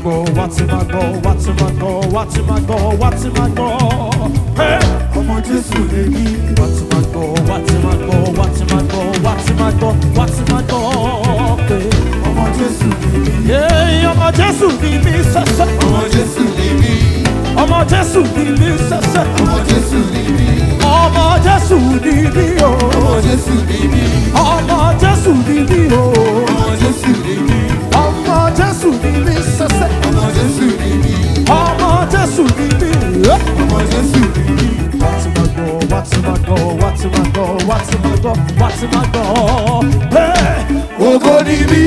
gbọ́ wá ti máa gbọ́ wá ti máa gbọ́ wá ti máa gbọ́ wá ti máa gbọ́. Hey! ọmọ jésù lè ní wá ti máa gbọ́ wá ti máa gbọ́ wá ti máa gbọ́ wá ti máa gbọ́ wá ti máa gbọ́. pé ọmọ jésù lè ní Yéé, ọmọ Jésù ni mí sẹ́sẹ́. ọmọ jésù lè ní ọmọ Jésù ni mí sẹ́sẹ́. ọmọ jésù lè ní ọmọ Jésù ni mí o. ọmọ jésù lè ní ọmọ Jésù ni mí o. ọmọ jésù lè ní ọmọ Jésù ni mí sẹ́sẹ́. ọmọ jésù lè ní ọmọ Jésù ni mí. ọmọ jésù lè ní wá ti máa gbọ́ wá ti máa gbọ́ wá ti máa gbọ́ wá ti máa gbọ́ wá ti máa gbọ́. Hey! ògo ni mí.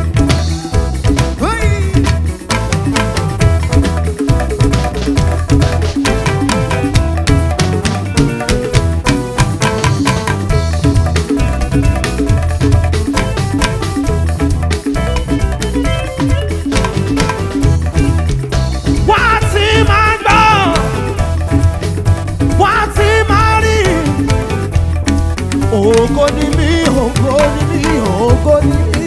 wá ti máa gbọ́ wá ti máa rí ògo ni mí ògo ni mí ògo ni mí.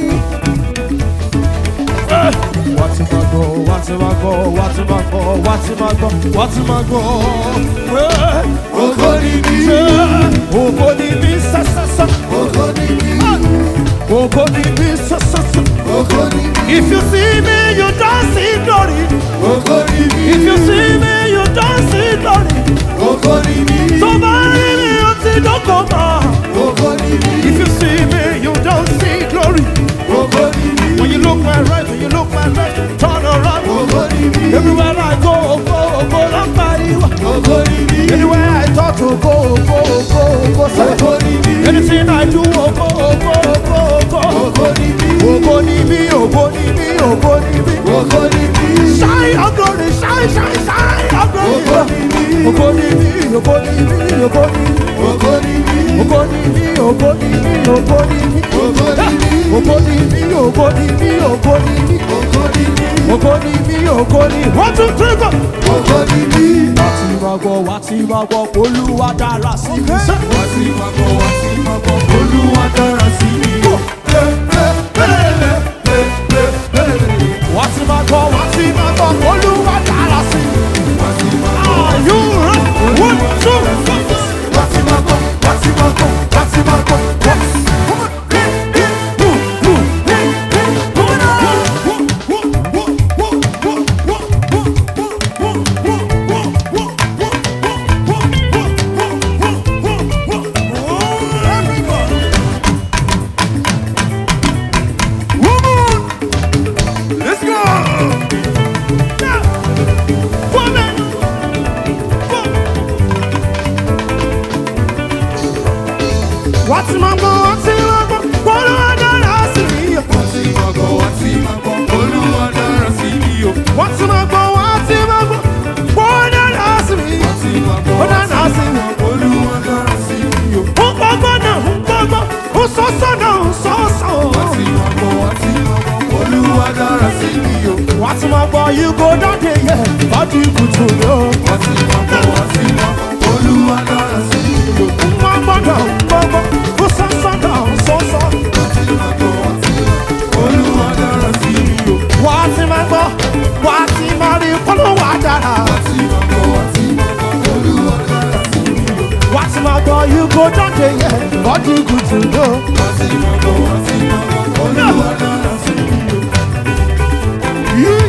Eh, wá ti máa gbọ́ wá ti máa gbọ́ wá ti máa gbọ́ wá ti máa gbọ́ wá ti máa gbọ́. Eh, ògo ni mí. eh, ògo ni mí sẹ́sẹ́sẹ́ ògo ni mí. ògo ni mí sẹ́sẹ́sẹ́. ògo ni mí. If you see me, you don't see glory. ògo ni mí. If you see me, you don't see glory. ògo ni mí. Somebody me, you see no come ògo ni mí. If you see me, you don't see glory. ògo ni mí. When you look my right, when you look my left, turn around. ògo ni mí. Everywhere I go, go, go, somebody. ògo ni mí. Anywhere I talk to, go, go, go, go, say. ògo ni mí. Anything I do, oh, go, go, go, go. ògo ni mí. Ògo ni mí, ògo ni mí, ògo ni mí. ògo ni mí. Shine your glory, shine, shine, shine your glory. ògo ni mí. Ògo ni mí, ògo ni mí, ògo ni mí. ògo ni mí. Ògo ni mí, ògo ni mí, ògo ni mí. ògo ni mí. Ògo ni mí, ògo ni mí, ògo ni mí. ògo ni mí. Ògo ni mí, ògo ni mí. One, two, three, go. ògo ni mí. Wá ti máa gbọ́, wá ti máa gbọ́, Olúwa dára sí mi. wá sí máa bọ̀ wá sí máa bọ̀ olúwa dára sí mi. Wá ti máa gbọ́, wá ti máa gbọ́, Olúwa dára sí mi. wá sí máa bọ̀ Are you ready? One, two, three. wá sí máa bọ̀ wá sí máa bọ̀ wá sí máa bọ̀ wá. Let's go! Wá ti máa gbọ́, wá ti máa gbọ́, Olúwa dára sí mi. wá sí máa bọ̀ wá sí máa bọ̀ olúwa dára sí mi o. Wá ti máa gbọ́, wá ti máa gbọ́, Olúwa dára sí mi. wá sí máa bọ̀ Ó wá dára sí mi. olúwa dára sí mi o. Ó gbọ́gbọ́ náà, ó gbọ́gbọ́, ó sọ́sọ́ náà, ó sọ́sọ́. wá sí máa bọ̀ wá sí máa bọ̀ olúwa dára sí mi o. Wá ti máa gbọ́, you go down there, yeah, body good to know. wá sí máa bọ̀ wá sí máa bọ̀ olúwa dára sí mi o. Ó gbọ́gbọ́ náà, ó gbọ́gbọ́, ó sọ́sọ́ náà, ó sọ́sọ́. wá sí máa bọ̀ wá sí máa bọ̀ olúwa dára sí mi o. Wá ti máa gbọ́, wá ti máa rí Olúwa dára. wá sí máa bọ̀ wá sí máa bọ̀ olúwa dára sí mi o. Wá ti máa gbọ́, you go down there, yeah, body good to know. wá sí máa bọ̀ wá sí máa bọ̀ olúwa dára sí mi o. Yeah.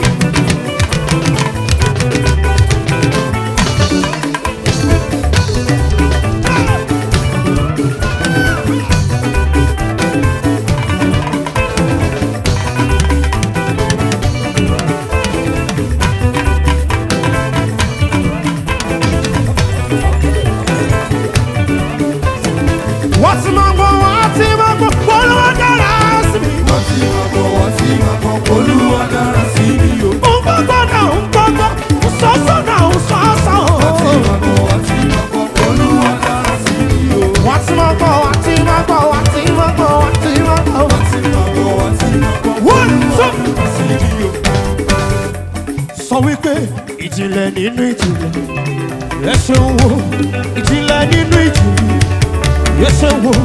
Wá ti máa gbọ́, wá ti máa gbọ́, Olúwa dára sí mi. wá sí máa bọ̀ wá sí máa bọ̀ olúwa dára sí mi o. Ó gbọ́gbọ́ náà, ó gbọ́gbọ́, ó sọ́sọ́ náà, ó sọ́sọ́. wá sí máa bọ̀ wá sí máa bọ̀ olúwa dára sí mi o. Wá ti máa gbọ́, wá ti máa gbọ́, wá ti máa gbọ́, wá ti máa gbọ́. wá sí máa bọ̀ wá sí máa bọ̀ One, two. dára sí mi o. sọ wípé ìjìnlẹ̀ nínú ìjìnlẹ̀ ẹ ṣeun wo ìjìnlẹ̀ nínú ìjìnlẹ̀ ẹ ṣeun wo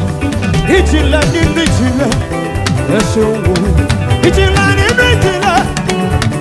ìjìnlẹ̀ nínú ìjìnlẹ̀ ẹ ṣeun wo ìjìnlẹ̀ nínú ìjìnlẹ̀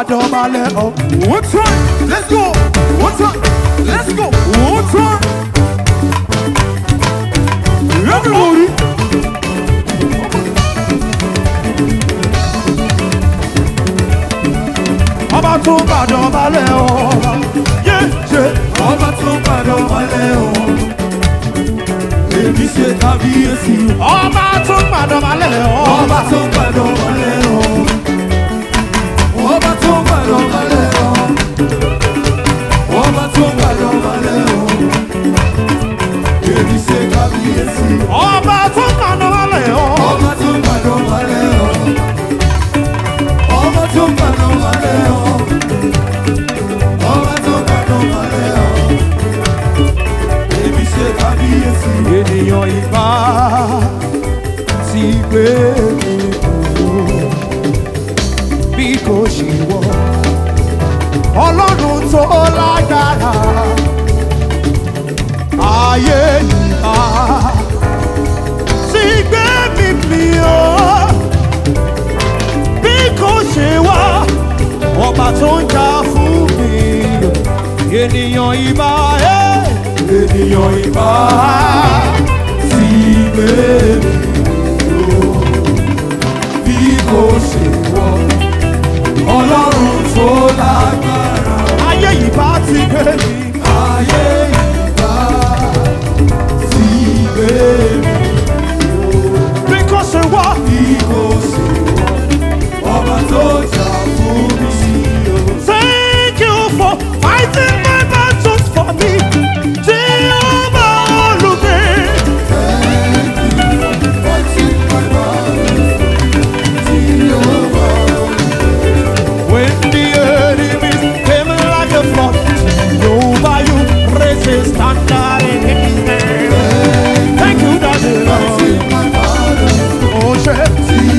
dọ̀bálẹ̀ ọ̀. One time, let's go. One time, let's go. One time. Everybody. ọba tó bá dọ̀bálẹ̀ ọba. yé yé Ọba tó padà wálé o. Èmi ṣe kábíyèsí. ọba tó bá dọ̀bálẹ̀ ọba. Ọba tó padà wálé o. Ọba tó padà wálé o. Ọba tó padà wálé o. Èmi ṣe kábíyèsí. ọba tó bá dọ̀bálẹ̀ ọba. Ọba tó padà wálé o. Ọba tó padà wálé o. Ọba tó padà wálé o. Èmi ṣe kábíyèsí. ènìyàn ìbá ti gbé mi kúrò bí kò ṣe wọ ọlọ́run tó lágbára ayé ìbá ti gbé mi mi o bí kò ṣe wá ọba tó ń jà fún mi ènìyàn ìbá ẹ̀ ènìyàn ìbá ti gbé mi lò bí kò ṣe wọ ọlọ́run tó lágbára ayé ìbá ti gbé mi. ayé ìbá ti gbé mi Because it was bí kò ṣe wọ ọba tó jà fún mi sí o. Thank you for fighting my battles for me. Jehovah Olubi. When the enemies came like a flood, Jehovah, you raise a standard against them. Thank you, Daddy Lord. Oh, shit.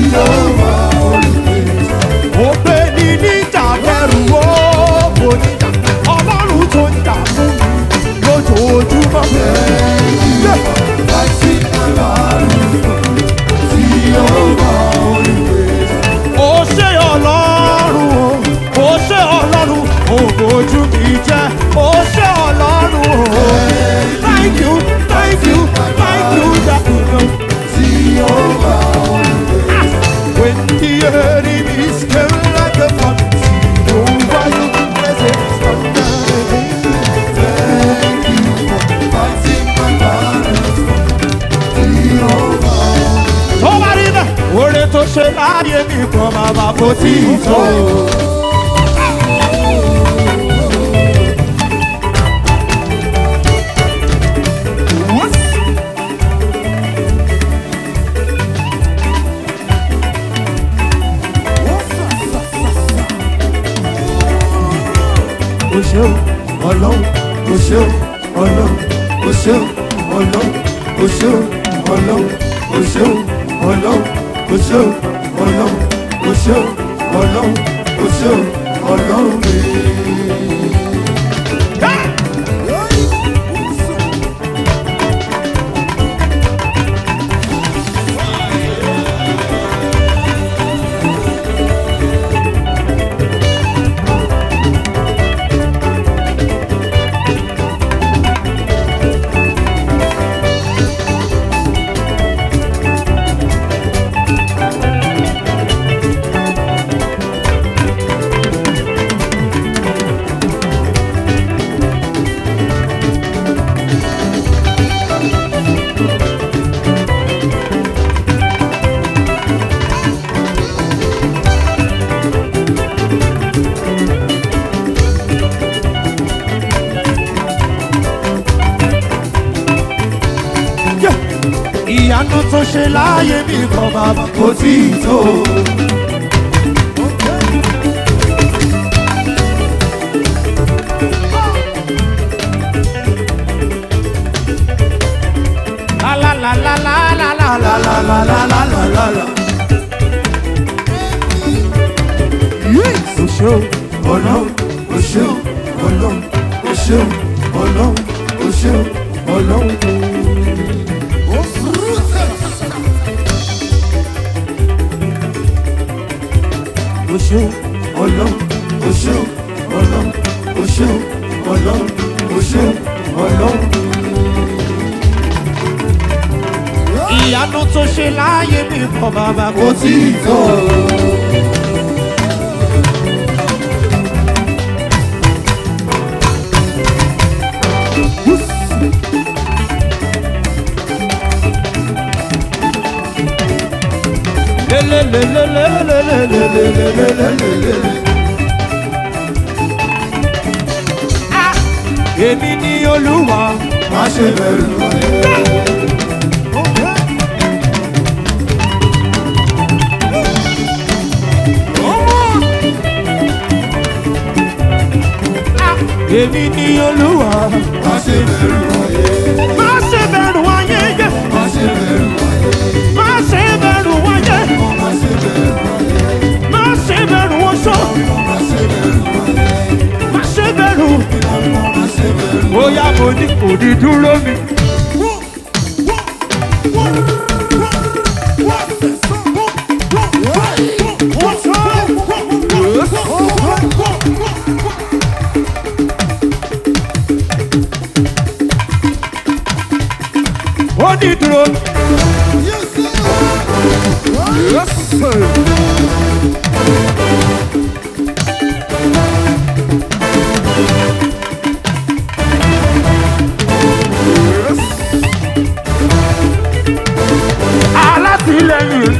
Ògbé ni níjà kẹrù ó bò níjà. Ọlọ́run tó ń jà fún mi lójoojúmọ́. Yeah. ó ṣe ọlọ́run o ó ṣe ọlọ́run ògójú mi jẹ́ ó ṣe ọlọ́run o. thank you thank you thank you that you know. when the enemies came like a flood over you there's a thunder. tó bá rí bẹ́ẹ̀ oore tó ṣe láàyè mi kan bàbá kò tí ì tó. o ṣeun ọlọ́run o ṣeun ọlọ́run o ṣeun ọlọ́run o ṣeun ọlọ́run o ṣeun ọlọ́run o ṣeun ọlọ́run o ṣeun ọlọ́run o ṣeun ọlọ́run mi. ìyanu tó ṣe láàyè mi kan bàbá kò tí ì tó. la la la la la la la la la la la la la la la. Yes. o ṣeun ọlọ́run o ṣeun ọlọ́run o ṣeun ọlọ́run o ṣeun ọlọ́run. o ṣeun ọlọ́run o ṣé o ọlọ́run o ṣé o ọlọ́run o ṣé o ọlọ́run. ìyanu tó ṣe láàyè mi kọ bàbá kò tí ì tó. èmi ni olúwa. má ṣe bẹ̀rù ayé. èmi ni olúwa. má ṣe bẹ̀rù ayé. má ṣe bẹ̀rù ayé yẹ. má ṣe bẹ̀rù ayé. má ṣe bẹ̀rù ayé. má ṣe bẹ̀rù ayé. má ṣe bẹ̀rù oṣó. má ṣe bẹ̀rù ayé. má ṣe bẹ̀rù. má ṣe bẹ̀rù. bóyá mo ní kò ní dúró mi. ó ní dúró. alátìlẹyìn.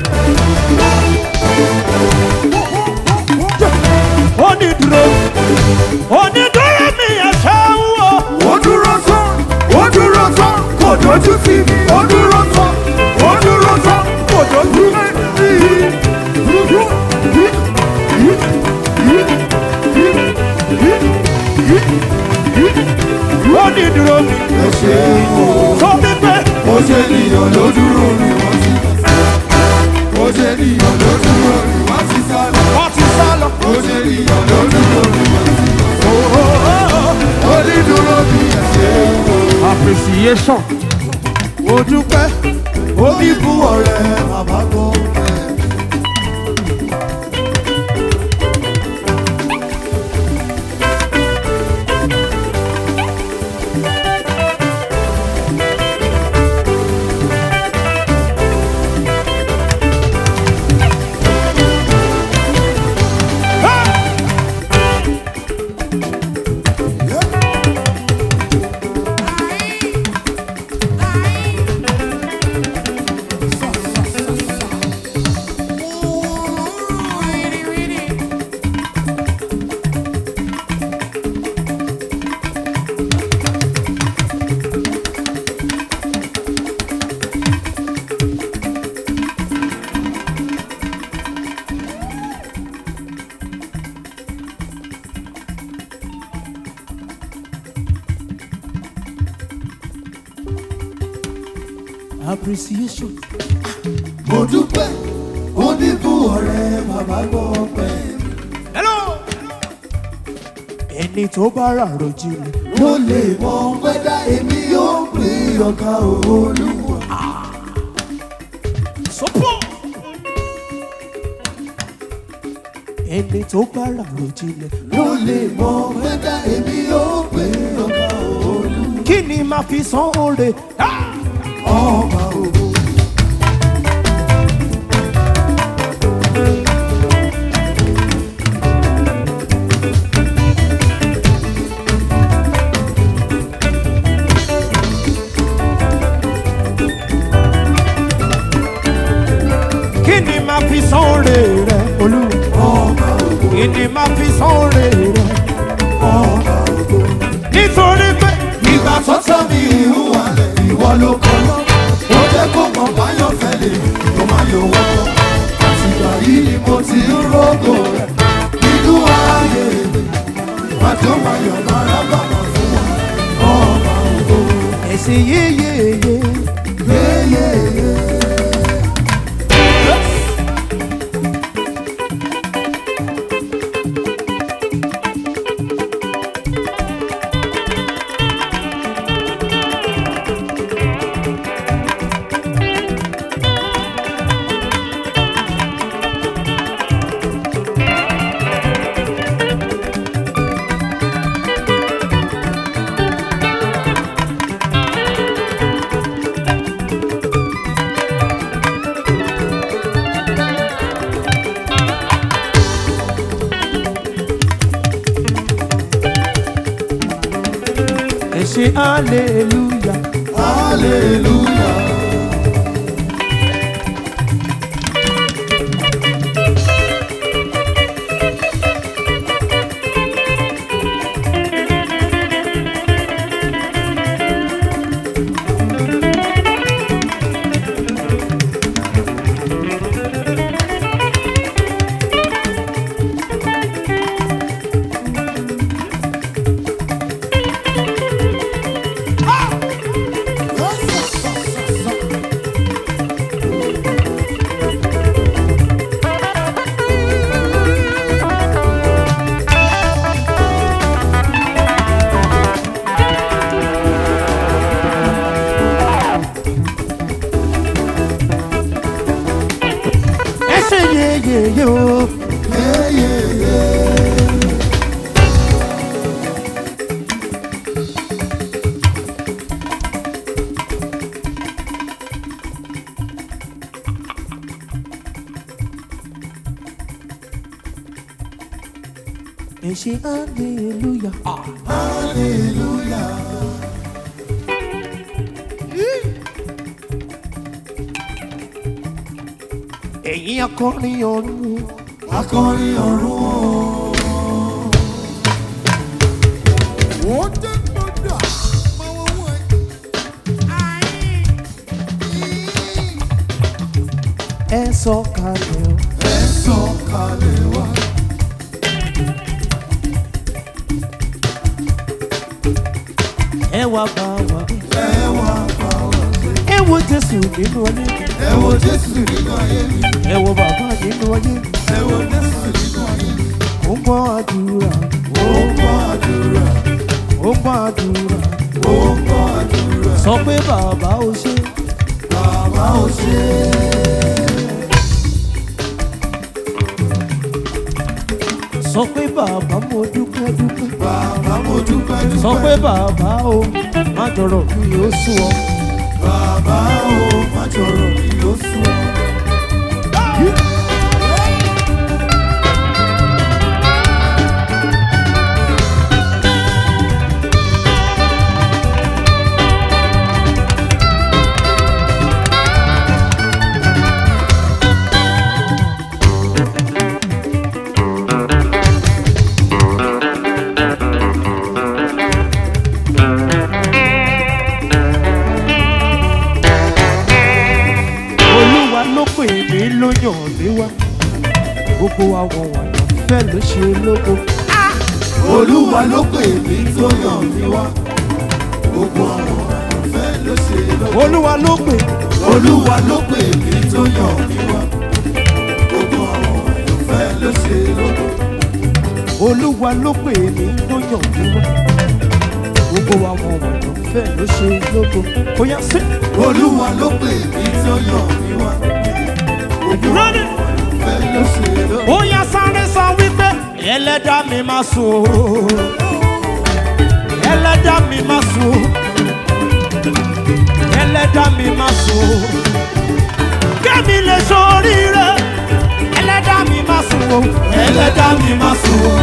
ó ní dúró. ó ní dúró mi ẹ̀ṣẹ̀ ń wò. ó dúró tán ó dúró tán kò dojú sí mi ó dúró tán ó dúró tán kò dojú ó ní dúró mi. ẹ ṣe o sọ mi pé ó ṣe nìyàn ló dúró ni wọ́n ti ó ṣe nìyàn ló dúró ni wọ́n ti sá lọ wọ́n ti sá lọ. ó ṣe nìyàn ló dúró ni wọ́n ti ó ní dúró bí ẹ ṣe o. appreciation. mo dúpẹ́ ó ní fún ọ̀rẹ́ bàbá kan. appreciation. mo dúpẹ́ ó ní fún ọ̀rẹ́ bàbá kan pẹ́. hello. ẹni tó bá rà rojìnlẹ̀. ló lè mọ wẹ́dá èmi yóò pè ọ̀gá olúwa. sọ́pọ̀. ẹni tó bá rà rojìnlẹ̀. ló lè mọ wẹ́dá èmi yóò pè ọ̀gá olúwa. kí ni màá fi san oore. ọba ògo. kí ni màá fi san oore rẹ olúwa. ọba ògo. kí ni màá fi san oore rẹ. ọba ògo. nítorí pé ìgbà tó tọ́ mi ìhùwà lẹ̀ ìwọ ló kọ́ lọ. ó jẹ́ kó mọ̀ báyọ̀ fẹ́ lè ló máa yọ wọ́pọ̀. àtìgbà yìí ni mo ti ń rògò rẹ̀ nínú ààyè mi. màjọ máa yọ̀ mára bàbá fún wa. ọba ògo. ẹ̀sìn yéyéyé. yéyéyé. ṣe hallelujah. hallelujah. ẹ ṣe yeyeye o. Yeah, yeah, yeah. ẹ ṣe hallelujah. Ah. Hallelujah. ẹ̀yin akọrin ọ̀run. Akọrin ọ̀run o. Ó jẹ́ gbọ́dọ̀ máa wọ́n wọ́n ẹ̀. ẹ sọ kalẹ̀ o. Ẹ sọ̀kalẹ̀ wá. ẹ wá bá wa gbé. Ẹ wá bá wa gbé. ẹ wo jésù nínú ayé mi. Ẹ wo Jésù nínú ayé mi. ẹ wo bàbá nínú ayé mi. Ẹ wo Jésù nínú ayé mi. ó ń gbọ́ àdúrà. Ó ń gbọ́ àdúrà. ó ń gbọ́ àdúrà. Ó ń gbọ́ àdúrà. sọ pé bàbá ò ṣe. Bàbá ò ṣe é. sọ pé bàbá mo dúpẹ́ dúpẹ́. Bàbá mo dúpẹ́ dúpẹ́. sọ pé bàbá o má jọrọ̀ mi ó sùn ọ. Bàbá o má jọ̀rọ̀ mi ó sùn. olúwa ló pè mí ló yàn mí wá. gbogbo àwọn wọ̀nyí fẹ́ ló ṣe lógo. Olúwa ló pè mí tó yàn mí wá. Gbogbo àwọn àyànfẹ́ ló ṣe lọ́wọ́. olúwa ló pè Olúwa ló pè mí tó yàn mí wá. Gbogbo àwọn àyànfẹ́ ló ṣe lọ́wọ́. olúwa ló pè mí ló yàn mí wá. gbogbo àwọn wọ̀nyí fẹ́ ló ṣe lógo. ó yá sí. Olúwa ló pè mí tó yàn mí wá. Gbogbo àwọn àyànfẹ́ ló ṣe lọ́wọ́. ó yá sáré sọ wípé ẹlẹ́dàá mi máa sùn o. ẹlẹ́dàá mi máa sùn o. ẹlẹ́dàá mi máa sùn o. kẹ́mi lè ṣoríire ẹlẹ́dàá mi máa sùn o. Ẹlẹ́dàá mi máa sùn.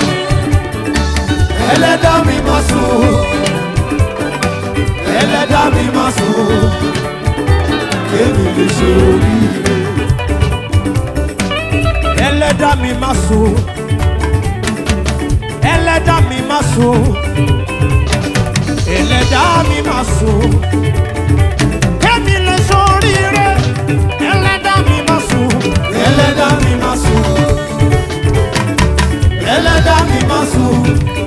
Ẹlẹ́dàá mi máa sùn. Ẹlẹ́dàá mi máa sùn. Kémi lè ṣe oríire. ẹlẹ́dàá mi máa sùn o. ẹlẹ́dàá mi máa sùn o. ẹlẹ́dàá mi máa sùn o. kẹ́mi lè ṣoríire ẹlẹ́dàá mi máa sùn o. Ẹlẹ́dàá mi máa sùn. Ẹlẹ́dàá mi máa sùn.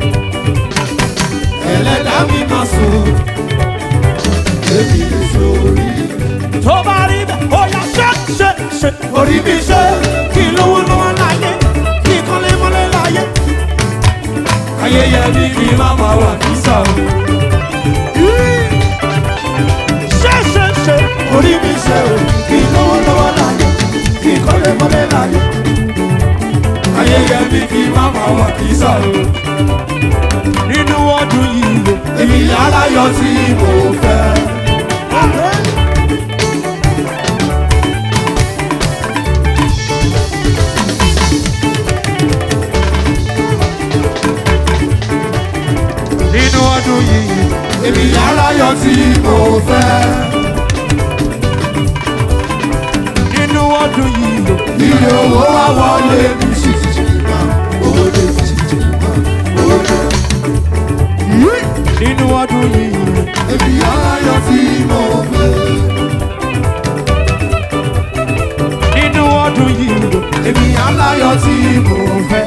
Ẹlẹ́dàá mi máa sùn. Kémi lè ṣe oríire. tó bá rí bẹ́ẹ̀ ó yá ṣe ṣe ṣe. Orí mi ṣe kí lówó lọ́wọ́ láyé kí kọ́lé mọ́lé láyé. ayẹyẹ mi kì í má máa wà nísà o. ṣe ṣe ṣe. Orí mi ṣe o. Kì í lówó lọ́wọ́ láyé. Kì í kọ́lé mọ́lé láyé. Ayẹyẹ mi kì í má máa wà nísà o. nínú ọdún yìí o. Èmi aláyọ̀ tí mo fẹ́. nínú ọdún ọdún yìí èmi aláyọ̀ tí mo fẹ́. nínú ọdún yìí o. Ilé owó wá wọlé mi ṣìṣì máa owó dé ṣìṣì máa owó dé. nínú ọdún yìí o. Èmi aláyọ̀ tí mo fẹ́. nínú ọdún yìí o. Èmi aláyọ̀ tí mo fẹ́.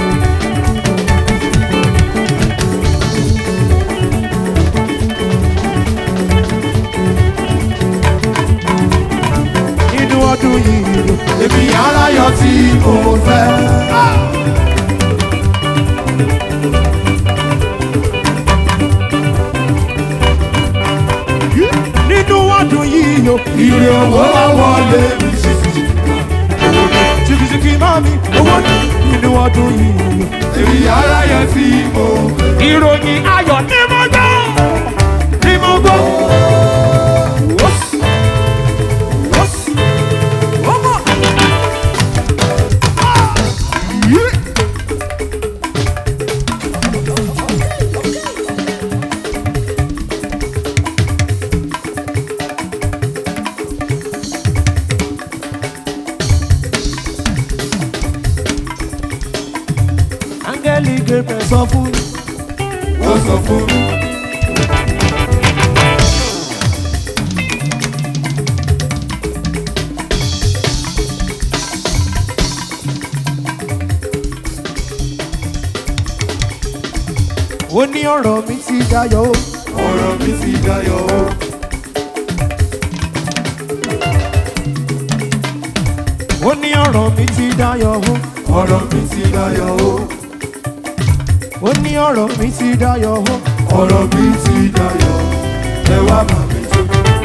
nínú ọdún yìí o. Èmi aláyọ̀ tí mo fẹ́. nínú ọdún yìí o. Ilé owó wá wọlé mi ṣìṣì máa owó dé. jìkìjìkì máa mi owó nínú ọdún yìí o. Èmi aláyọ̀ tí mo fẹ́. ìròyìn ayọ̀ ní mo gbọ́ ní mo gbọ́. ọmọ áńgẹ́lì Gabriel sọ fún mi. Ó sọ fún mi. ó ní ọ̀rọ̀ mi ti dayọ̀ o. Ọ̀rọ̀ mi ti dayọ̀ o. ó ní ọ̀rọ̀ mi ti dayọ̀ o. Ọ̀rọ̀ mi ti dayọ̀ o. ó ní ọ̀rọ̀ mi ti dayọ̀ o. Ọ̀rọ̀ mi ti dayọ̀. Ẹ wá bà mí jó.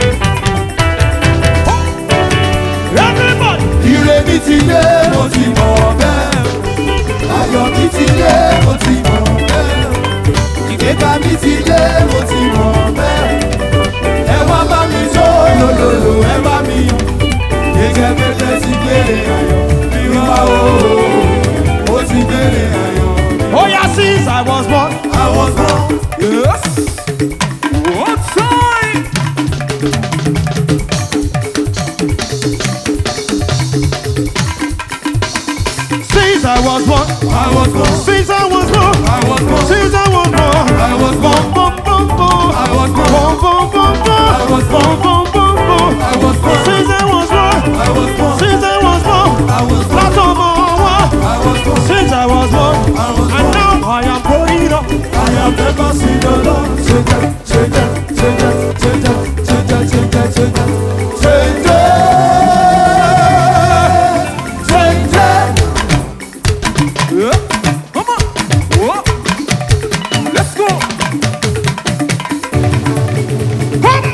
everybody. Ire mi ti dé, mo ti mọ̀ bẹ́ẹ̀. Ayọ̀ mi ti dé, mo ti mọ̀ bẹ́ẹ̀. Ìgbéga mi ti dé, mo ti mọ̀ bẹ́ẹ̀. Ẹ wá bá mi jó lòlòlò, ẹ bá mi yọ̀. Gẹ́gẹ́ bẹ́ẹ̀ ti gbére ayọ̀. Ìwà o, ó ti gbére ayọ̀. Oh yeah, since I was born. I was born. Yes. What time? Since I was born. I was born. Since I was born. I was born. Since I was born. I was born. Bum, bum, bum, bum. I was born. Bum, bum, bum, bum. I was born. Bum, bum, bum, bum. I was born. Since I was born. I was born. Since I was born. I was born. Látọmọ wa. I was born. Since I was born. I was And born. now I am growing up. I have never seen the Lord change it, change it, change it, change it, change it, change it, change it, change it, change it. Yeah. Come on. Whoa. Let's go. Come.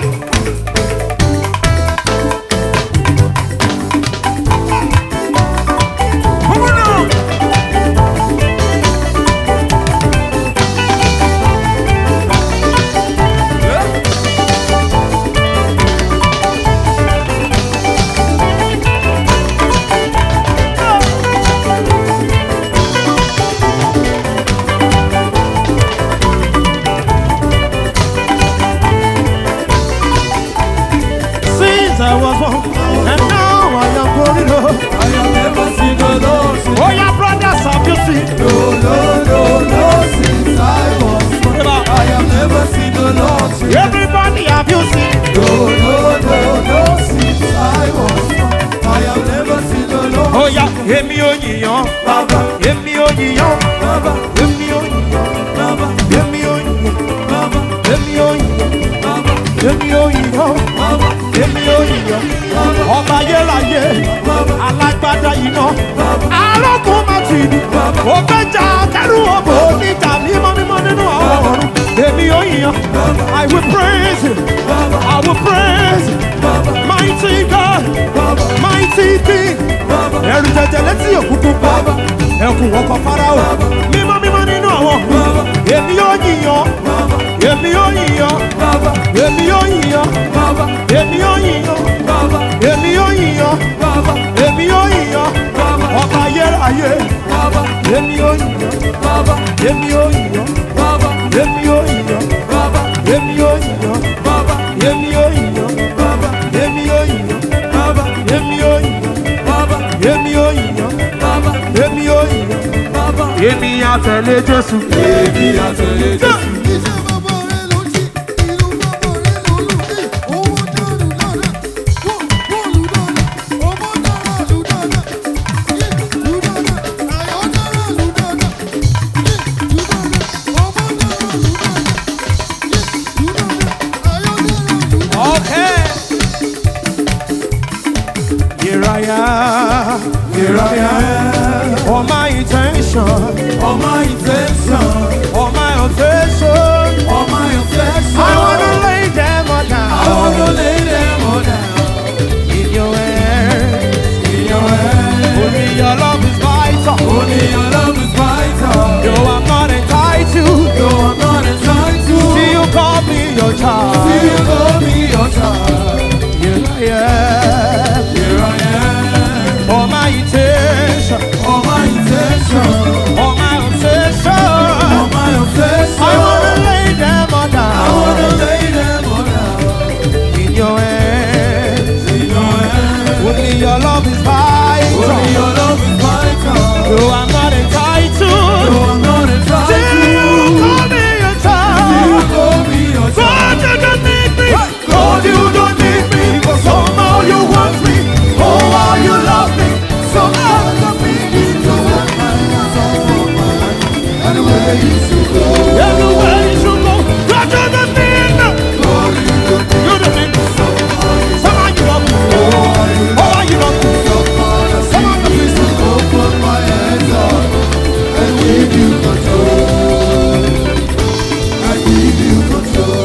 Come on now. Yeah. Since I was born, and now I am growing up. I have never seen the Lord change Oh yeah, brothers, have you seen? No, no, no, no, since I was born. I have never seen the Lord change Everybody, have you seen? No, no, no, no, since I was born. I have never seen the Lord Oh yeah, èmi ò yìyàn, Baba, èmi ò yìyàn, Baba, èmi ò yìyàn, Baba, èmi ò yìyàn, Baba, èmi ò yìyàn, Baba, èmi ò yìyàn, Baba, èmi ò yìyàn. Baba. Ọba ayérayé, alágbádá iná, arógun má ti ní. Ògbẹ́jà kẹrù òbò níta mímọ́ mímọ́ nínú àwọn ọ̀run. Èmi ò yìyàn, I will praise you, I will praise you. Mighty God, mighty King. Ẹ̀rù jẹjẹ létí òkùnkùn pa. Ẹkùn ọkọ̀ Fáráò. Mímọ́ mímọ́ nínú àwọn ọ̀run. Èmi ò yìyàn, èmi ò yìyàn, èmi ò yìyàn, èmi ò yìyàn, èmi ò yìyàn, èmi ò yìyàn. Ọba ayérayé. Èmi ò yìyàn, èmi ò yìyàn, èmi ò yìyàn. èmi àtẹ̀lé Jésù. èmi àtẹ̀lé Jésù. Iṣẹ́ bàbá rẹ̀ ló jí, ìlú bàbá rẹ̀ ló lù dé. Owó dàrú dára, wó bọ́ọ̀lù dára, ọmọ dára lù dára. Yé lù dára, àyọ̀ dára lù dára. Yé lù dára, ọmọ dára lù dára. Yé lù dára, àyọ̀ dára lù dára. Okay. Here I am, Here I am, for my intention, on my intention, for my obsession. on my affection. I wanna lay them all I wanna down lay them all down in your hands. in your hands. Only your love is vital. Only your love is vital. No, I'm not entitled. No, I'm not entitled. See you call me your See child. you call me your child. Here I am, Here I am, for my intention, on my intention, for my obsession. on my affection. I wanna lay them all I wanna down lay them all down in your hands. in your hands. Only your love is vital. Only your love is vital. No, I'm not No, entitled. I'm not entitled. Till you call me your You child. call me your God, child. you don't need me. God, you don't need me, but somehow you want me. Oh, how you love me. Somehow you need me to hold my hands on for my life. Anywhere you should go. Everywhere you should go. God, you don't need me. God, you don't need You don't need me. somehow you Somehow you love me. Oh, how you Oh, why you love me? somehow I see me to open my hands up and give you control. I give you control.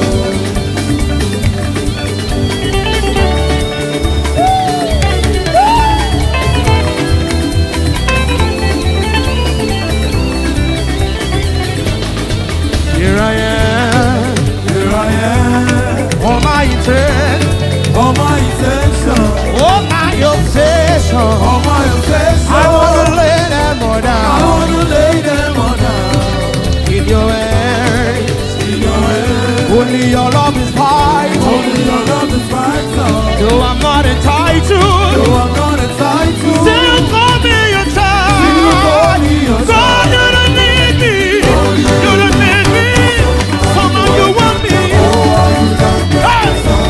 Here I am. Here I am, On my intent. on my intention, On my obsession. on my affection. I wanna lay them all I down wanna lay them all down in your hands. in your hands. Only your love is vital. Only your love is vital. No, I'm not entitled. No, I'm not entitled. Still call me your child. You call me your God, child. you don't need me. You don't need me. Somehow you want me. Hey!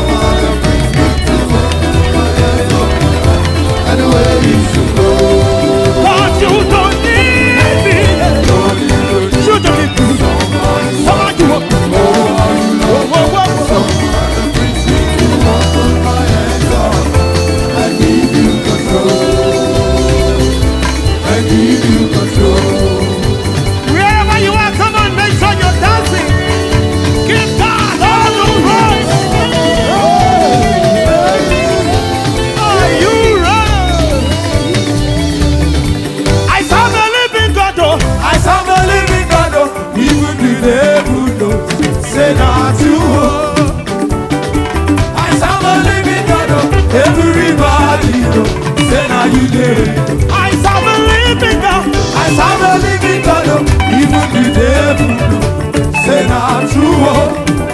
Anywhere you should go. God, you don't need me. You don't need me. Somehow you want me. Whoa, whoa, whoa, whoa. I give you control. I give you control. Wherever you are, come on, make sure you're dancing. Give God all the praise. Are you ready? I serve a living God, oh. I serve a living God, oh, even the devil knows. Say not you, oh. I serve a living God, oh, everybody knows. Say now you did. I serve a living God. I serve a living God, oh, even the devil knows. Say not true, oh.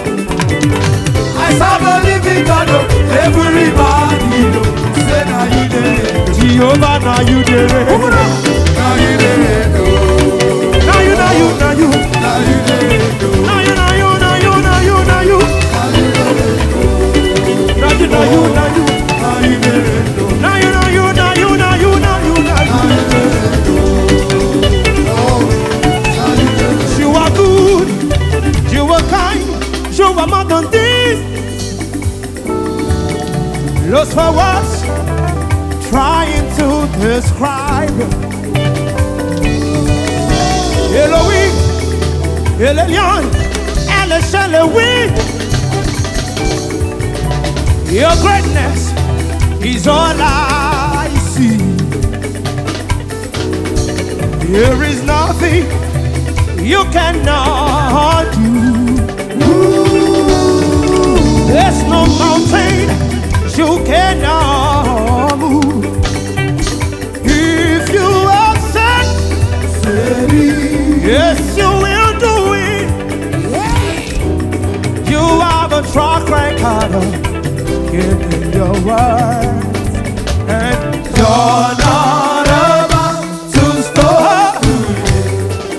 I serve a living God, oh, everybody knows. Say now you did. Jehovah, now you did it. Now you did, oh. Now you, now you, now you. Now you did, oh. Now you, now you, now you, now you, now you. Now you, now you, now you. Now you did, oh. Now you, now you, now you, now you, now you, now you. You are good, you are kind, you are more than this. Lost for words, trying to describe. Elohim, El Elyon, El Shelewi. Your greatness is all I see. There is nothing you cannot do. There's no mountain you cannot move. If you have said, yes, you will do it. You have a track record of giving your word, and you're not about to stop.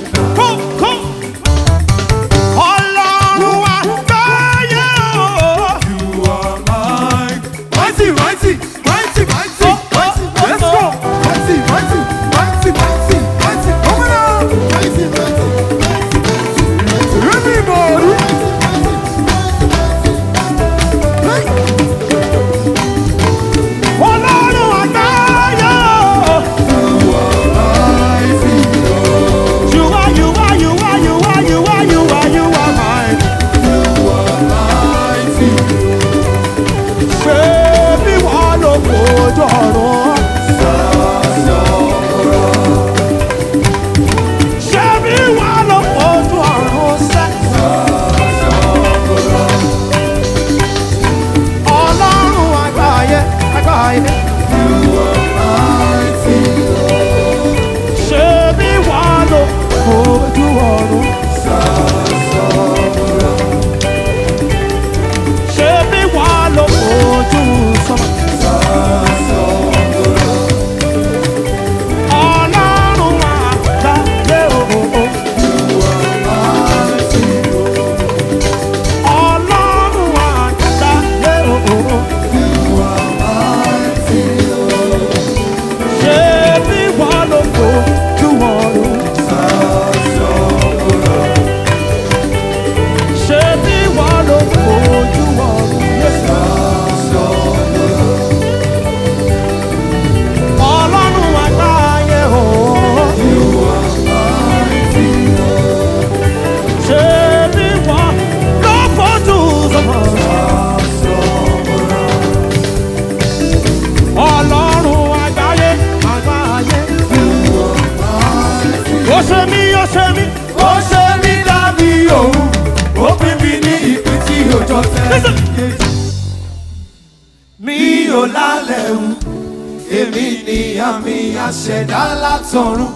ọjọ́ tẹ́lẹ̀ kejì. Mi ò lálẹ́ wù, èmi ni àmì àṣẹ̀dá látọ̀run.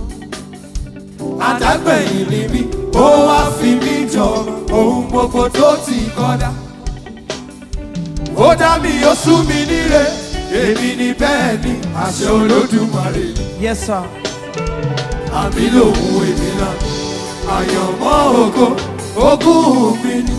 Àdágbẹ̀yìn ni mí, ó wá fi mí jọba, ohun gbogbo tó ti kọ́dá. Ó dá mi, ó sú mi níre, èmi ni bẹ́ẹ̀ ni, àṣẹ Olódùmarè ni Yes, sir. àmì lòun èmi náà àyànmọ́ ògo ogún mi ni.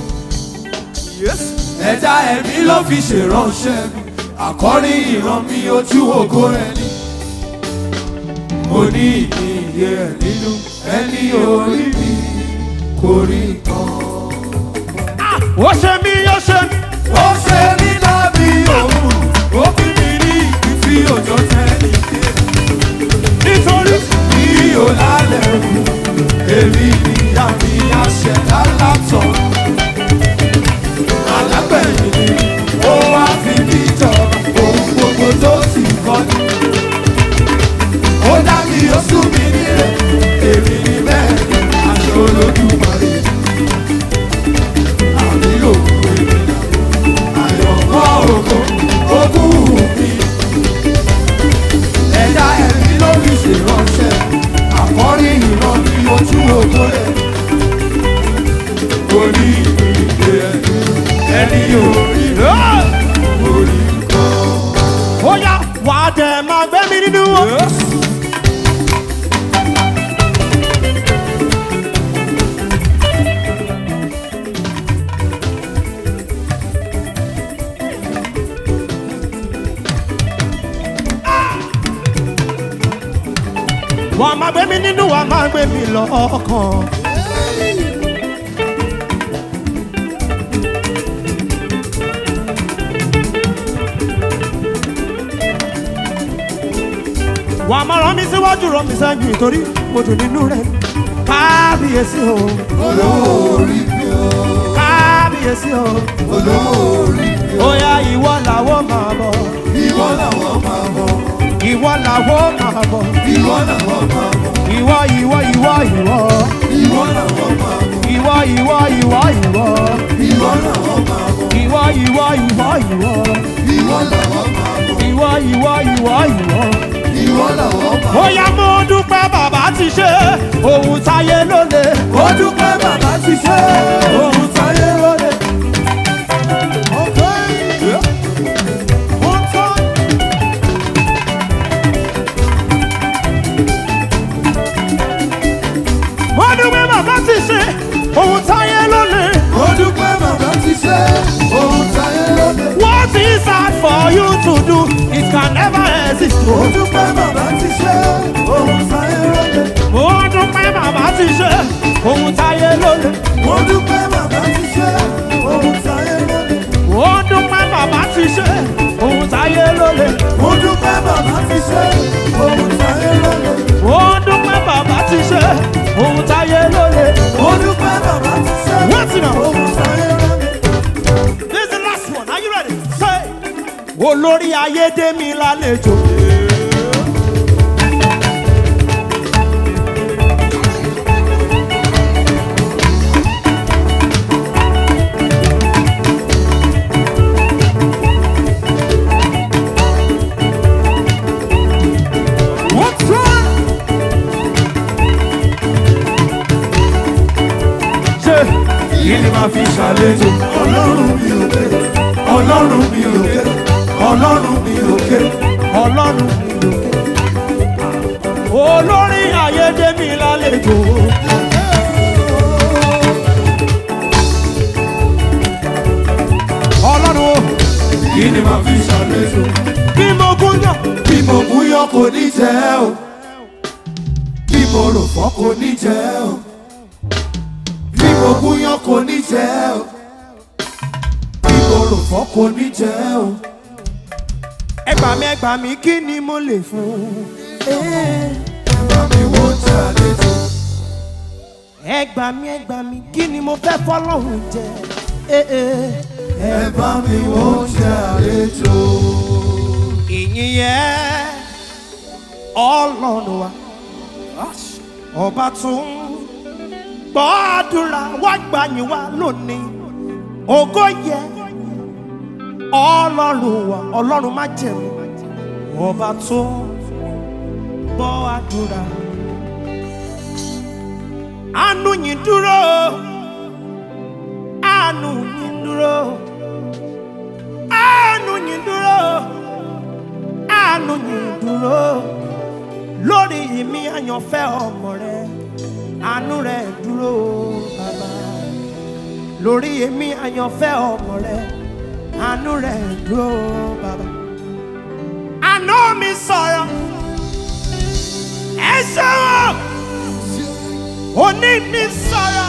ẹ̀dá ẹ̀mí ló fi ṣèránṣẹ́ mi àkọ́rí ìran mi ojú ògo rẹ̀ ni. mo ní ìyè ẹ̀ nínú ẹni orí mi kò rí nǹkan. Ó ṣe mí, ó ṣe mí. ó ṣe mí lábí òun ó fi mi ní ìdí tí òjò tẹ́lẹ̀ dé Nítorí mi ò lálẹ́ wù èmi ni àmì àṣẹ̀dá látọ̀. Alágbẹ̀yìn ni ó wá fi mí jọba ohun gbogbo tó ti kọ́ ni. Ó dá mi ó sún mi nílé èmi ni bẹ́ẹ̀ ni àṣẹ Olódùmarè. Àmì òkú èmi náà àyọ̀mọ́ ògo ogún mi ẹ̀dá ẹ̀mí ló fi ṣèránṣẹ́ àkọ́rí ìran ní ojú ògo rẹ̀ kò ní ìgbé ẹni ẹni orí orí kan. ó yá wà á dẹ̀ máa gbé mi nínú wọn. wà á máa gbé mi nínú wà á máa gbé mi lọ́kàn. wà á máa rán mi síwájú rán mi sẹ́yìn nítorí mo dùn nínú rẹ̀ kábíyèsí o olórí mi ò kábíyèsí o olórí mi ò ó yá ìwọ làwọn máa bọ̀ ìwọ làwọn máa bọ̀ ìwọ làwọn máa bọ̀ ìwọ làwọn máa bọ̀ ìwọ ìwọ ìwọ ìwọ ìwọ làwọn máa bọ̀ ìwọ ìwọ ìwọ ìwọ ìwọ làwọn máa bọ̀ ìwọ ìwọ ìwọ ìwọ ìwọ làwọn máa bọ̀ ìwọ ìwọ ìwọ ìwọ. ìwọ làwọn máa bọ̀. ó yá mo dúpẹ́ bàbá ti ṣe ohun táyé ló lè. ó dúpẹ́ bàbá ti ṣe ohun táyé lóde. mo dúpẹ́ bàbá ti ṣe ohun táyé ló lè. ó dúpẹ́ bàbá ti ṣe ohun táyé lóde. what is hard for you to do it can never exist. ó dúpẹ́ bàbá ti ṣe ohun táyé lóde. mo dúpẹ́ bàbá ti ṣe ohun táyé ló lè. ó dúpẹ́ bàbá ti ṣe ohun táyé lóde. mo dúpẹ́ bàbá ti ṣe ohun táyé ló lè. ó dúpẹ́ bàbá ti ṣe ohun táyé lóde. mo dúpẹ́ bàbá ti ṣe ohun táyé ló lè. ó dúpẹ́ bàbá ti ṣe What's it now? ohun táyé lóde. This is the last one. Are you ready? Say. Olórí ayédèmí lálejò. What's wrong? Ṣé kí ni màá fi ṣàlejò ọlọ́run mi ò ké ọlọ́run mi ò ké ọlọ́run mi ò ké. ọlọ́run mi lókè? Olórí ayédèmí lálejò. Ọlọ́run o, kí ni màá fi ṣàlejò bí mo gún yàn. bí mo mú yọ kò ní jẹ́ o bí mo rò fọ́ kò ní jẹ́ o bí mo mú yọ kò ní jẹ́ o bí mo rò fọ́ kò ní jẹ́ o. Ẹgbà mi ẹgbà mi kí ni mo lè fún? bá mi wo ṣàlejò Ẹgbà mi ẹgbà mi kí ni mo fẹ́ fọlọ́run jẹ? Eh, eh. ẹ bá mi wo ṣàlejò. ìyìn yẹn ọlọ́run wa ọba tún gbọ́ àdúrà wá gbàyìn wá lónìí ògo yẹ ọlọ́run wa ọlọ́run má jẹ̀mú ọba tó gbọ́ àdúrà àánú yìí dúró àánú yìí dúró àánú yìí dúró àánú yìí dúró lórí ìmí àyànfẹ́ ọmọ rẹ àánú rẹ dúró bàbá lórí èmi àyànfẹ́ ọmọ rẹ àánú rẹ dúró bàbá. àná mi sọ̀rọ̀ ẹ ṣeun òní mi sọ̀rọ̀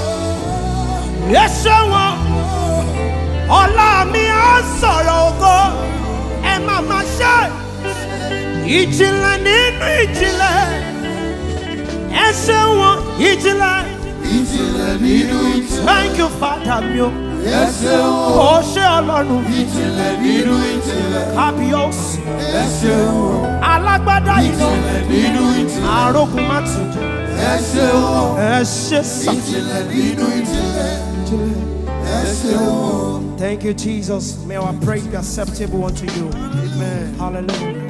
ẹ ṣeun ọ̀la mi á sọ̀rọ̀ ògo ẹ má má ṣe ìjìnlẹ̀ nínú ìjìnlẹ̀ ẹ ṣeun ìjìnlẹ̀. ìjìnlẹ̀ nínú ìjìnlẹ̀. Thank you, Father mi o. ẹ ṣeun o. Ó ṣe ọlọ́run ìjìnlẹ̀ nínú ìjìnlẹ̀. kábíyèsí. ẹ ṣeun o. Alágbádá iná ìjìnlẹ̀ nínú ìjìnlẹ̀. àrógun má ti jù. ẹ ṣeun o. Ẹ ṣe sà. ìjìnlẹ̀ nínú ìjìnlẹ̀. ẹ ṣeun o. Thank you, Jesus. May our praise be acceptable unto you. Amen. Hallelujah.